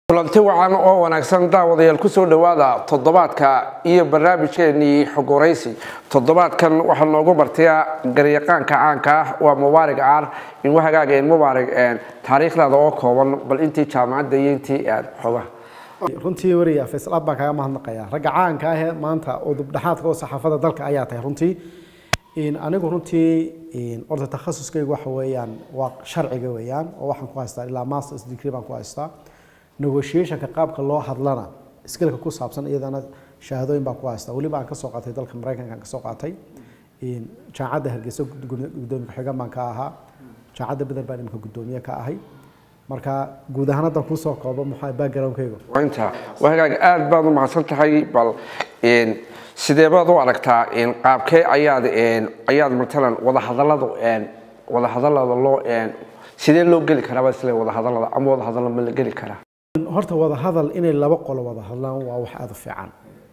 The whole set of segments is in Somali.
kulanti wacan oo wanaagsan daawadayaal kusoo dhowaada toddobaadka iyo barnaamijkeenii xogoraysi toddobaadkan waxaa noogu martaya garyaqaanka caanka ah waa mubaarig caar inuu hagaageen mubaarig taariikhdaada oo kooban bal intii jaamacadda iyo intii xogaha runtii wariya faysal aad baan kaaga mahadnaqaya ragga caanka ahee maanta oo dubdhexaadka oo saxaafada dalka ayaa tahay runtii anigu runtii orta takhasuskaygu waxa weeyaan waa sharciga weeyaan oo waxaan ku haystaa ilaa masters degree baan ku haystaa negotiationka qaabka loo hadlana skilka ku saabsan iyadana shahaadooyin baan ku haystaa weliba aan kasoo qaatay dalka maraykanka aan kasoo qaatay jaamacadda hargeysa gudoomiye ku-xigan baan ka ahaa jaamacadda beder baan imika gudoomiye ka ahay marka guud ahaan haddan kusoo koobo maxaa backgroundkaygu inta waa hagaag aad baad u mahadsan tahay bal sidee baad u aragtaa qaabkee ayaad ayaad matalan wadahadallada wadahadallada loo sidee loo geli karaa isle wadahadallada ama wadahadalla ma la geli karaa horta wadahadal inay laba qolo wada hadlaan waa wax aada u fiican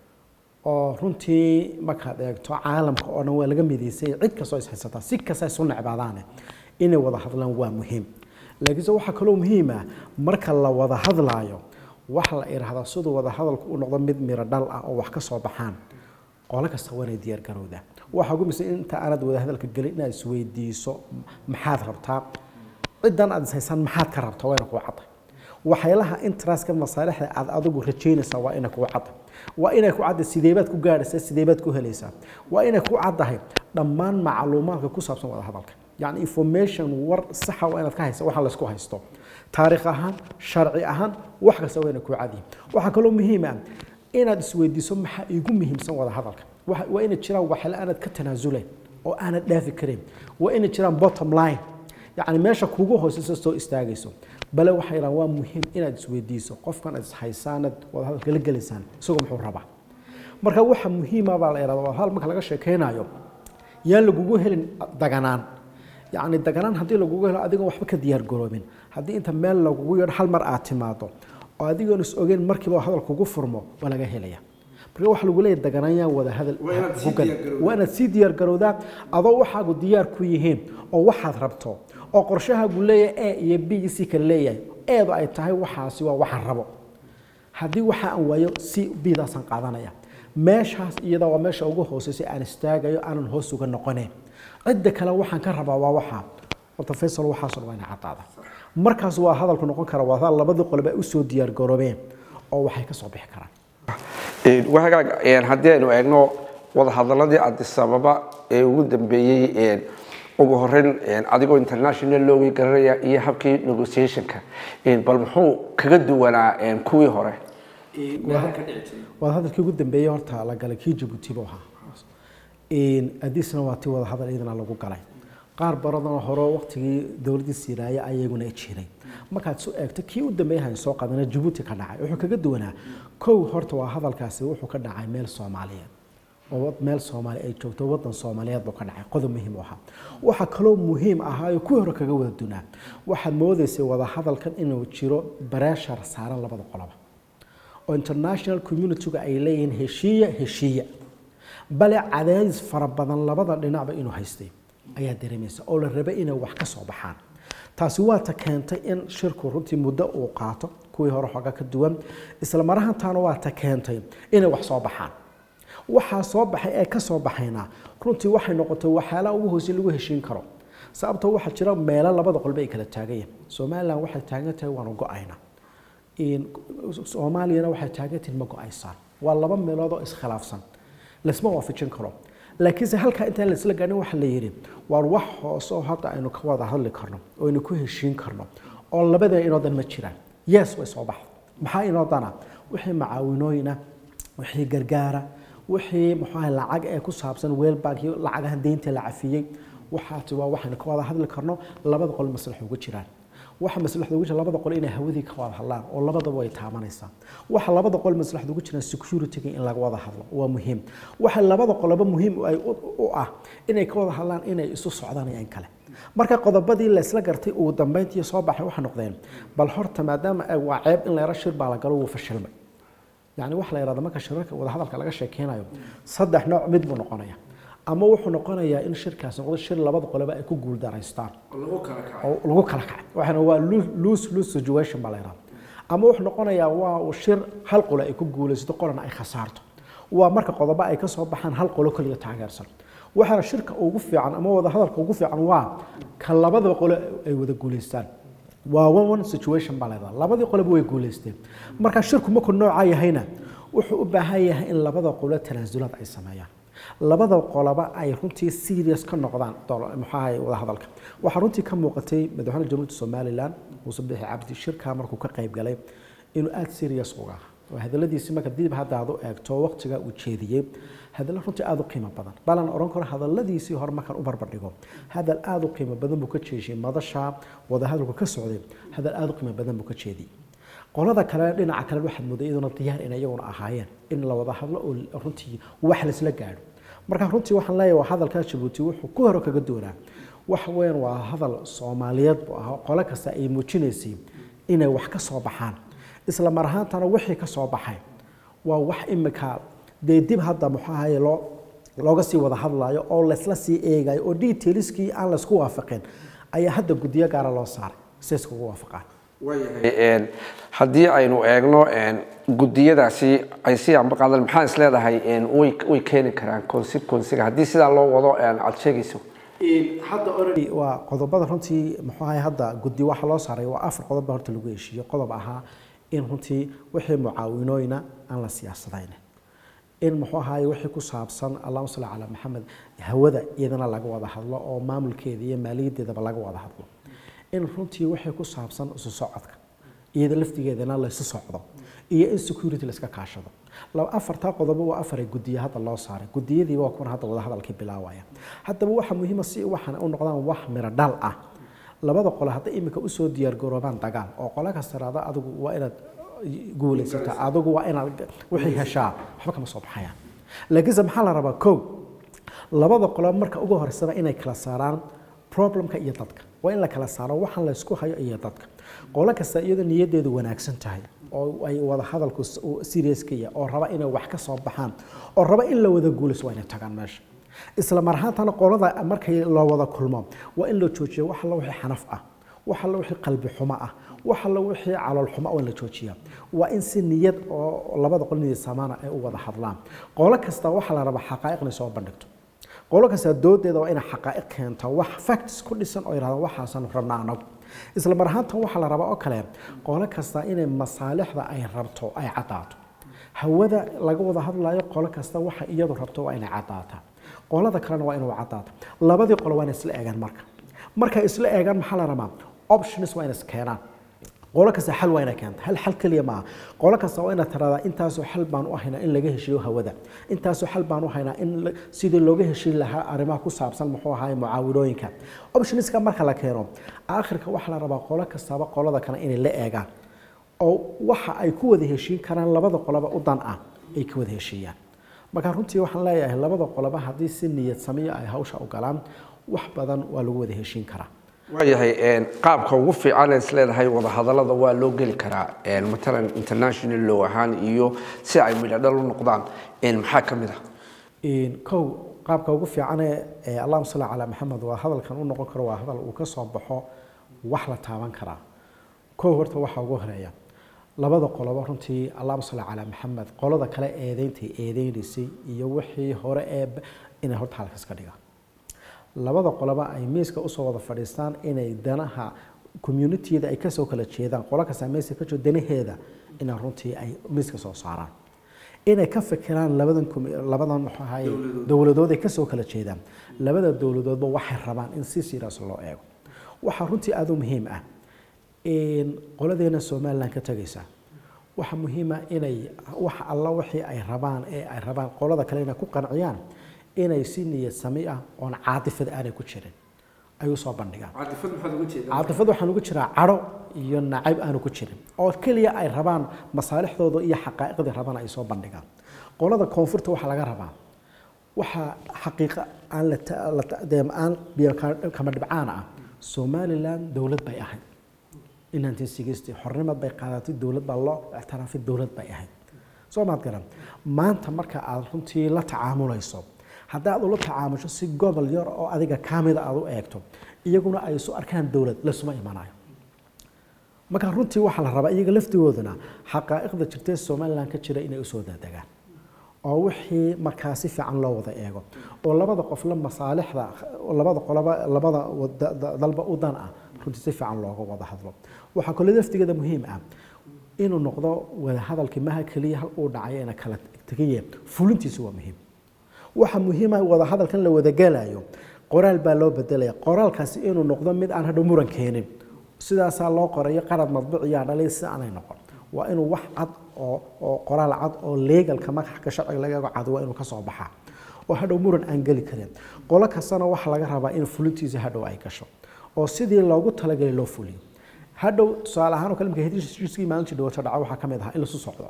oo runtii markaad eegto caalamka oo dhan waa laga midaysay cid kastoo is haysataa si kasta isu necbaadaane inay wada hadlaan waa muhiim laakiinse waxaa kaloo muhiim ah marka la wada hadlaayo waxa la idhaahdaa siduu wada hadalku u noqdo mid miro dhal ah oo wax ka soo baxaan qolo kasta waa inay diyaar garowdaa waxaa ugu misan inta aanad wada hadalka gelin inaad isweydiiso maxaad rabtaa ciddan aad is haysaan maxaad ka rabtaa waa ina kuu cadda waxyaalaha interestska masaalixda aad adigu rajaynaysaa waa inay kuu cadda waa inay ku cadda sideebaad ku gaadhaysaa sideebaad ku helaysaa waa inay ku caddahay dhammaan macluumaadka ku saabsan wada hadalka yacni information war saxa waa inaad ka haysa waxa laysku haysto taariikh ahaan sharci ahaan wax kasta waa inay kuu cadyihin waxaa kaloo muhiim ah inaad isweydiiso maxaa iigu muhiimsan wada hadalka waa inay jiraan waxyaale aanad ka tanaasulayn oo aanad dhaafi karayn waa inay jiraan bottom line yacni meesha kugu hooseysa soo istaagayso bale waxay yidhahan waa muhiim inaad isweydiiso qofkan aad ishaysaanad wadahadalka la gelaysaan isagoo muxuu rabaa marka waxa muhiima baa la yidhahda wadahadal marka laga sheekaynayo yaan lagugu helin daganaan yacni daganaan haddii lagugu helo adigoon waxba ka diyaar garoobin haddii inta meel lagugu yeedho hal mar aad timaado oo adigoon is ogeyn markiiba hadal kugu furmo waa laga helaya marka waxa lagu leeyahay daganaan wada hadal waa inaad sii diyaar garowdaa adoo waxaagu diyaar ku yihiin oo waxaad rabto oo qorshahaagu leeyahay a iyo b iyo c kale leeyahay eedu ay tahay waxaasi waa waxaan rabo haddii waxa aan waayo c bdaasaan qaadanaya meeshaas iyada waa meesha ugu hooseysay aan istaagayo aanan hoos uga noqoneen cidda kale waxaan ka rabaa waa waxaa horta faysal waxaasoo dhan waa ina caddaada markaas waa hadalku noqon kara waa hadal labadii qoloba ay usoo diyaar garoobeen oo waxay ka soo bixi karaan wahagaag haddii aynu eegno wadahadaladii adisababa ee ugu dambeeyey ugu horeyn adigoo international loogi garanaya iyo habkii negotiationka bal muxuu kaga duwanaa kuwii hore wada hadalkii ugu dambeeyey horta la galay kii jabuuti buu ahaa adisna waa tii wada hadal iyadana lagu galay qaar baradana hore waqtigii dowladdii siiraaye ayaguna jiray markaad su eegto kii u dambeeyay hayn soo qadana jabuuti ka dhacay wuxuu kaga duwanaa kow horta waa hadalkaasi wuxuu ka dhacay meel soomaaliyeed oo meel soomaali ay joogto wadan soomaaliyeed buu ka dhacay qodob muhiim u ahaa waxaa kaloo muhiim ahaayo kuwii hore kaga wada dunaa waxaad moodaysay wada hadalkan inuu jiro bareeshar saaran labada qoloba oo international communityga ay leeyihiin heshiiya heshiiya bale cadaadis fara badan labada dhinacba inuu haystay ayaa dareemaysa oo la rabay inay wax ka soo baxaan taasi waa ta keentay in shirku runtii muddo uu qaato kuwii hore xooga ka duwan isla marahantaana waa ta keentay inay wax soo baxaan waxaa soo baxay ee ka soo baxayna runtii waxay noqotay waxyaalaha ugu hoose lagu heshiin karo sababtoo waxaa jira meelo labada qolba ay kala taagan yihin somalilan waxay taagan tahay waanu go-ayna soomaaliyana waxay taagan tahay ma go-aysaan waa laba meelood oo iskhilaafsan laisma waafajin karo laakiinse halkaa intaan laisla gaarin waxa la yidhi waar wax hoose oo hadda aynu ka wada hadli karno oo aynu ku heshiin karno oo labadana inoo dan ma jiraan yes way soo baxda maxaa inoo dana wixii macaawinooyina wixii gargaara wixii muxuu lacag ee ku saabsan weelbank iyo lacagaha deynta la cafiyey waxaati waa waxaynu ka wada hadli karno labada qol maslax ugu jiraan waxa maslaxda ugu jira labada qol inay hawadii ka wada hadlaan oo labadaba way taabanaysaa waxa labada qol maslaxda ugu jiraan security in laga wada hadlo waa muhiim waxa labada qoloba muhiim ay u ah inay ka wada hadlaan inay isu socdaan iyo in kale marka qodobadii la isla gartay uu dambeyntii soo baxay waxa noqdeen bal horta maadaama waa ceeb in la yaro shir baa la galo wuu fashilmay yani waxa la yidhahda marka shirarka wada hadalka laga sheekeynayo saddex nooc mid buu noqonaya ama wuxuu noqonayaa in shirkaas noqdo shir labada qoloba ay ku guuldaraystaan oo lagu kala kacay waxaana waa lose lose situation baa la yidhahda ama wuxuu noqonayaa waa uu shir hal qolo ay ku guulaysato qolana ay khasaarto waa marka qodobo ay ka soo baxaan hal qolo kaliya taageersan waxaana shirka ugu fiican ama wada hadalka ugu fiican waa ka labadaba qolo ay wada guulaystaan waa one one situation baa leedaha labadii qoloba way guulaysteen marka shirku markuu noocaa yahayna wuxuu u baahan yahay in labada qolo tanaasulaad ay sameeyaan labada qoloba ay runtii serious ka noqdaan maxaahay wada hadalka waxaa runtii ka muuqatay madaxweyne jamhuuriyadda somaliland muuse bixi cabdi shirkaa markuu ka qayb galay inuu aada serious uga oo hadaladiisi marka dib hadda aad u eegto waqtiga uu jeediyey hadallo runtii aada u qiimo badan balan oran karo hadaladiisii hore markaan u barbardhigo hadal aada u qiimo badan buu ka jeeshiyey madasha wadahadalku ka socday hadal aada u qiimo badan buu ka jeediyey qolada kale dhinaca kale waxaad mooday iyaduna diyaar in iyaguna ahaayeen in la wada hadlo oo runtii wax laisla gaadho marka runtii waxaan leeyahay hadalka jabuuti wuxuu ku hore kaga doonaa waxa weeyaan waa hadal soomaaliyeed buu ahaa qolo kasta ay muujinaysay inay wax ka soo baxaan isla mar ahaantana wixii ka soo baxay waa wax imika dee dib hadda muxuu ahaye loo looga sii wada hadlayo oo laysla sii eegayo oo detailskii aan laysku waafaqin ayaa hadda guddiyo gaara loo saaray si iskugu waafaqaan haddii aynu eegno gudiyadaasi ay si anba qaadan maxaa is leedahay way keeni karaan consequencega haddii sidaa loo wado aad sheegayso hadda already waa qodobada runtii muxuu ahay hadda guddi waxa loo saaray waa afar qodob baa horta lagu heshiiyo qodob ahaa in runtii wixii mucaawinooyina aan la siyaasadayn in muxuu ahaay wixii ku saabsan allahuma salli calaa maxamed hawada iyadana laga wada hadlo oo maamulkeeda iyo maaliyadeedaba laga wada hadlo in runtii wixii ku saabsan isu socodka iyada laftigeedana laysu socdo iyo in security layska kaashado afartaa qodobo waa afar gudiya hadda loo saaray gudiyadiiba waa kuwan hadda wada hadalkii bilaawaya haddaba waxaa muhiima si waxaan u noqdaan wax miro dhal ah labada qole hadday iminka usoo diyaargaroobaan dagaal oo qole kasta raada adigu waa inaad guulaysata adigu waa inaad wixii heshaa waxba kama soo baxayaan laakiinse maxaa la rabaa kow labada qolo marka ugu horeysaba inay kala saaraan problemka iyo dadka waa in la kala saaro waxaan la isku hayo iyo dadka qolo kasta iyadoo niyadeedu wanaagsan tahay oo ay wada hadalku serious ka yahay oo raba inay wax ka soo baxaan oo raba in la wada guulayso waa inay tagaan meesha isla mar ahaantana qolada markay loo wada kulmo waa in la joojiyo wax alla wixii xanaf ah wax alla wixii qalbi xumo ah wax alla wixii calool xumo waa in la joojiyaa waa in si niyad oo labada qol niyad samaana ay u wada hadlaan qolo kasta waxaa la rabaa xaqaa'iq inay soo bandhigto qolo kasta doodeeda waa inay xaqaa'iq keento wax facts ku dhisan oo yidhahdaan waxaasan rabnaa anagu isla mar ahaantan waxaa la rabaa oo kale qolo kasta inay masaalixda ay rabto ay caddaato hawada laga wada hadlayo qolo kasta waxa iyadu rabto waa inay caddaataa qolada kalena waa inuu caddaata labadii qolo waa inay isla eegaan marka markay isla eegaan maxaa la rabaa options waa inay iskeenaan qolo kasta xal waa inay keenta hal xal keliya maaha qolo kasta waa inaad tiradaa intaasoo xal baan u haynaa in laga heshiiyo hawada intaasoo xal baan u haynaa in sidii looga heshiin lahaa arrimaha ku saabsan muxuu ahaay mucaawinooyinka optionska marka la keeno aakhirka waxaa la rabaa qolo kastaba qolada kale inay la eegaan oo waxa ay ku wada heshiin karaan labada qoloba u dan ah ay ka wada heshiiyaan marka runtii waxaan leeyahay labada qoloba haddii si niyad samiyo ay hawsha u galaan wax badan waa lagu wada heshiin karaa waayahay qaabka ugu fiican is leedahay wadahadalada waa loo geli karaa matalan international law ahaan iyo si ay midhadhal u noqdaan maxaa ka mid ah kow qaabka ugu fiicane allahuma salli calaa maxamed waa hadalkan u noqon karo waa hadal uu ka soo baxo wax la taaban karaa kow horta waxaa ugu horeeya labada qoloba runtii allahuma salli calaa maxamed qolada kale eedeyntay eedeynaysay iyo wixii hore ee inay horta halkaas ka dhigaan labada qoloba ay miiska usoo wada fadhiistaan inay danaha communitiyada ay kasoo kala jeedaan qolo kasta meeska ka jiro danaheeda inay runtii ay miiska soo saaraan inay ka fikiraan labadan labadan muxuu ahaye dowladood ay kasoo kala jeedaan labada dowladoodba waxay rabaan in si serious loo eego waxaa runtii aada u muhiim ah qoladeena somaliland ka tagaysa waxaa muhiima inay wax alla wixii ay rabaan ee ay rabaan qolada kale inay ku qanciyaan inay si niyad sami ah oon caatifad aanay ku jirin ay usoo bandhigaan caatifad waxaan ugu jiraa cadho iyo nacayb aanu ku jirin oo keliya ay rabaan masaalixdooda iyo xaqaa'iqdii rabaan ay soo bandhigaan qolada koonfurta waxaa laga rabaa waxaa xaqiiqa aan aan kama dhibcaan ah somaliland dowlad bay ahayd in nineteen sixty xornimad bay qaadatay dowlad baa loo ictiraafay dowlad bay ahayd soo maad garan maanta marka aad runtii la tacaamulayso haddii aad ula tacaamusho si gobol yar oo adiga kamida aad u eegto iyaguna ay isu arkaan dowlad lasuma imanayo marka runtii waxaa la rabaa iyaga laftigooduna xaqaa'iqda jirtee somalilan ka jira inay usoo daadegaan oo wixii markaa si fiican loo wada eego oo labada qofla masaalixda labada qoloba labada wada- da- dalba u dan ah runtii si fiican looga wada hadlo waxaa kaloo laftigeeda muhiim ah inuu noqdo wada hadalkii maha keliya hal uu dhacayo ina kala tegaye fulintiisu waa muhiim waxa muhiima wada hadalkan la wada gelayo qoraal baa loo bedelaya qoraalkaasi inuu noqdo mid aan hadhow muran keenin sidaasaa loo qorayo qarad madbuuciyaa dhalay si aanay noqon waa inuu wax cad oo oo qoraal cad oo legalka magaxka sharciga laga eego cad waa inuu ka soo baxaa oo hadhow muran aan geli karin qolo kastana waxa laga rabaa in fulintiisa hadhow ay gasho oo sidii loogu talagalay loo fuliyo hadhow tusaale ahaan oo kale marka heshiiskii maalintii dhawata dhaca waxaa ka mid ahaa in lasu socdo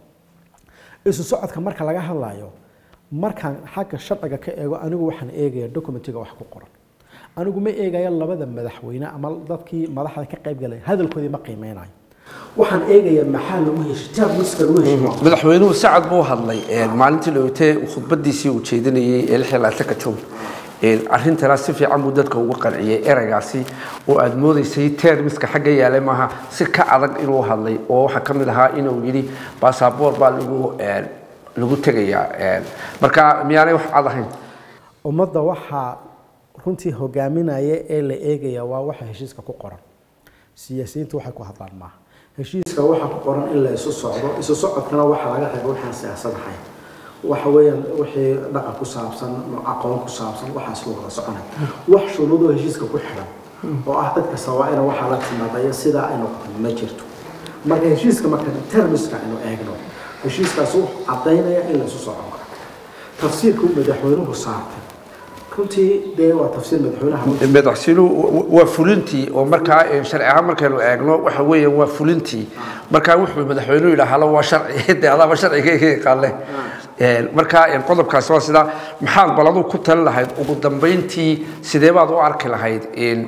isu socodka marka laga hadlayo markaan xagga sharciga ka eego anigu waxaan eegaya documentiga wax ku qoran anigu ma eegayo labada madaxweyne ama dadkii madaxda ka qayb galay hadalkoodii ma qiimeynayo waxaan eegayaa maxaa lagu heshiy taab miska lagu heshiyo madaxweynuhu sacad buu hadlay maalintii dhawatee khudbadiisii uu jeedinayey ee lix iyo labaatanka town arrintana si fiican buu dadka uga qanciyey ereygaasi oo aada moodeysay termiska xagga yaalay maaha si ka adag inuu hadlay oo waxaa ka mid ahaa inuu yidhi basaboor baa lagu lagu tegayaa marka miyaanay wax cad ahayn ummadda waxaa runtii hogaaminaya ee la eegaya waa waxa heshiiska ku qoran siyaasiyiintu waxay ku hadlaan maaha heshiiska waxaa ku qoran in la isu socdo isu socodkana waxaa laga reeba waxaan siyaasad ahayn waxa weeyaan wixii dhaqan ku saabsan aqoon ku saabsan waxaas la wada soconay wax shuruudoo heshiiska ku xidhan oo ah dadka sawaa-ina waxaa la timaadaya sidaa ay noqoto ma jirto marka heshiiska marka termiska aynu eegno heshiiskaas wuxuu caddaynaya in la isu socon karo tafsiirka uu madaxweynuhu saartay runtii dee waa tafsiir madaxweynaha madaxweynuhu waa fulintii oo markaa sharci ahaan markaynu eegno waxa weeyaan waa fulintii markaa wuxuu madaxweynuhu yidhaahalo waa sharci de adaaba sharciga ka yaqaanle markaa qodobkaasi waa sidaa maxaad baladu ku talin lahayd ugu dambeyntii sidee baad u arki lahayd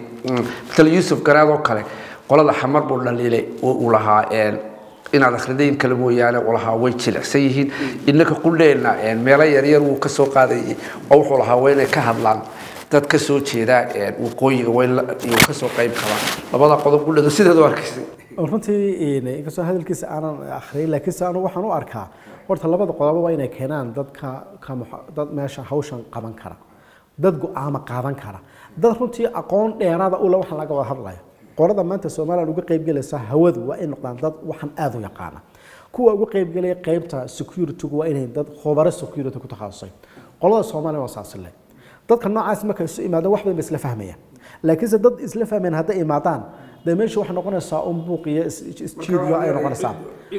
matal yuusuf garaad oo kale qolada xamar buu dhaliilay oo uu lahaa inaad akhridayn kale mooyaane uu lahaa way jilicsan yihiin innaka qulleena meelo yaryar wuu ka soo qaadayay oo wuxuu lahaa waa inay ka hadlaan dad ka soo jeeda waqooyiga way ka soo qayb qabaan labada qodob qulleedu sideed u arkaysay runtii inkastoo hadalkiisa aanan akhriyin laakiinse anu waxaan u arkaa horta labada qodobo waa inay keenaan dadka ka dad meesha hawshan qaban kara dad go-aama qaadan kara dad runtii aqoon dheeraada ule waxaan laga wada hadlayo qolada maanta somalilan uga qaybgelaysa hawadu waa in noqdaan dad waxaan aada u yaqaana kuwa uga qaybgelaya qaybta securitygu waa inay dad khubaro security ku takhasusay qolada soomaaliya waa saasile dadka noocaas markay isu imaadaan wax badan ba isla fahmayaan laakiinse dad isla fahmayan hadday imaadaan dee meesha waxay noqonaysaa un buuq iyo isjiidyo ay noqonaysaa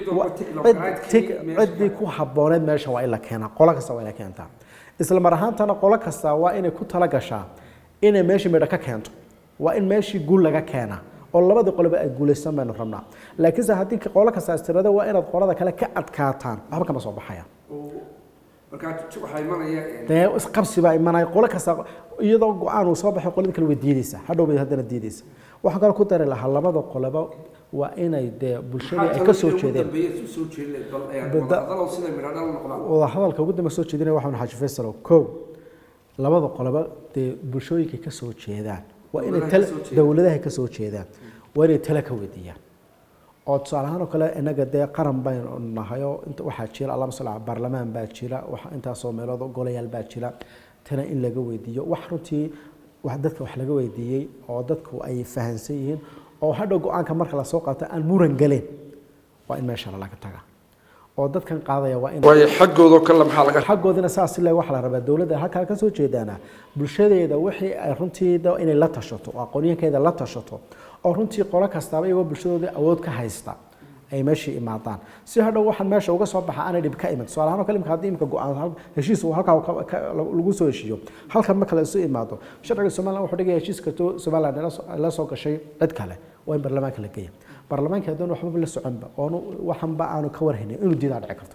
ciddii ku habbooneed meesha waa in la keenaa qolo kasta waa inay keentaa isla mar ahaantana qolo kasta waa inay ku tala gashaa inay meeshii midho ka keento waa in meeshii guul laga keenaa oo labadii qoloba ay guulaysan baynu rabnaa laakiinse haddii qolo kasta istirada waa inaad qolada kale ka adkaataan waxba kama soo baxayaan dee isqabsi baa imanaya qolo kasta iyadoo go-aan uu soo baxay qolada kale way diideysaa hadhow bay haddana diideysaa waxaan kale ku dari lahaa labada qoloba waa inay dee bulshadii ay ka soo jeedeen wada hadalka ugu dambe soo jeedinaya waxaan xaaji faysal kow labada qoloba dee bulshooyinkay ka soo jeedaan waa inay tale dowladaha ka soo jeedaan waa inay tale ka weydiiyaan oo tusaale ahaan oo kale inaga dee qaran baynu nahay oo inta waxaa jira allahuma salli ala baarlamaan baa jira wax intaasoo meelood golayaal baa jira tana in laga weydiiyo wax runtii wax dadka wax laga weydiiyey oo dadku ay fahansan yihiin oo hadhow go-aanka marka lasoo qaato aan muran galeen waa in meesha laga taga oo dadkan qaadaya waa in waayo xaggooda kale maxaa laga xaggoodina saas le waxa la rabaa dowladda halkaa ka soo jeedaana bulshadeeda wixii ay runtii inay la tashato oo aqoonyahankeeda la tashato oo runtii qolo kastaaba iyagoo bulshadooda awood ka haysta ay meeshii imaadaan si hadhow waxaan meesha uga soo baxa aanay dhib ka iman tusaale ahaan oo kale imka haddii imka go-aan heshiis uu halkaa lagu soo heshiiyo halkan marka la isu imaado sharciga somaliland wuxuu dhigaya heshiis kasto somaliland la soo gashay cid kale waa in baarlamaanka la geeya baarlamaanka haddaan waxbaba la soconba oonu waxanba aanu ka warhaynin inuu diidaa dhici karto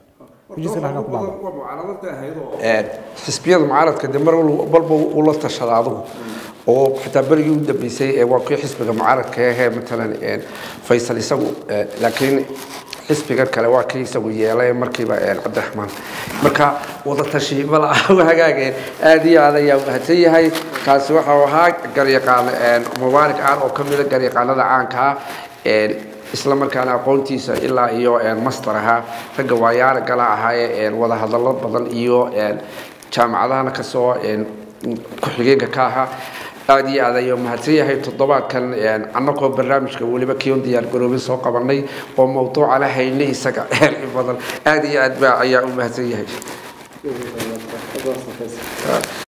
xisbiyada mucaaradka de mar walba uu la tashada adugu oo xitaa berigii u dambeysay waa kii xisbiga mucaaradka ahee matalan faysal isagu laakiin xisbiga kale waa kii isagu yeelay markiiba cabdiraxmaan marka wada tashi mala hagaageen aad iyo aad ayaa mahadsan yahay kaasi waxau ahaa garyaqaan mubaarak aan oo ka mida garyaqaanada caanka ah isla markaana aqoontiisa ilaa iyo master ahaa ragga waayaara gala ahaayee wada hadallo badan iyo jaamacadahana kasoo ku-xigeenka ka ahaa aada iyo aad ayuu mahadsan yahay toddobaadkan annagoo barnaamijka weliba kion diyaar garoobin soo qabanay oo mawduuca la haynay isaga in badan aada iyo aad ba ayaa u mahadsan yahay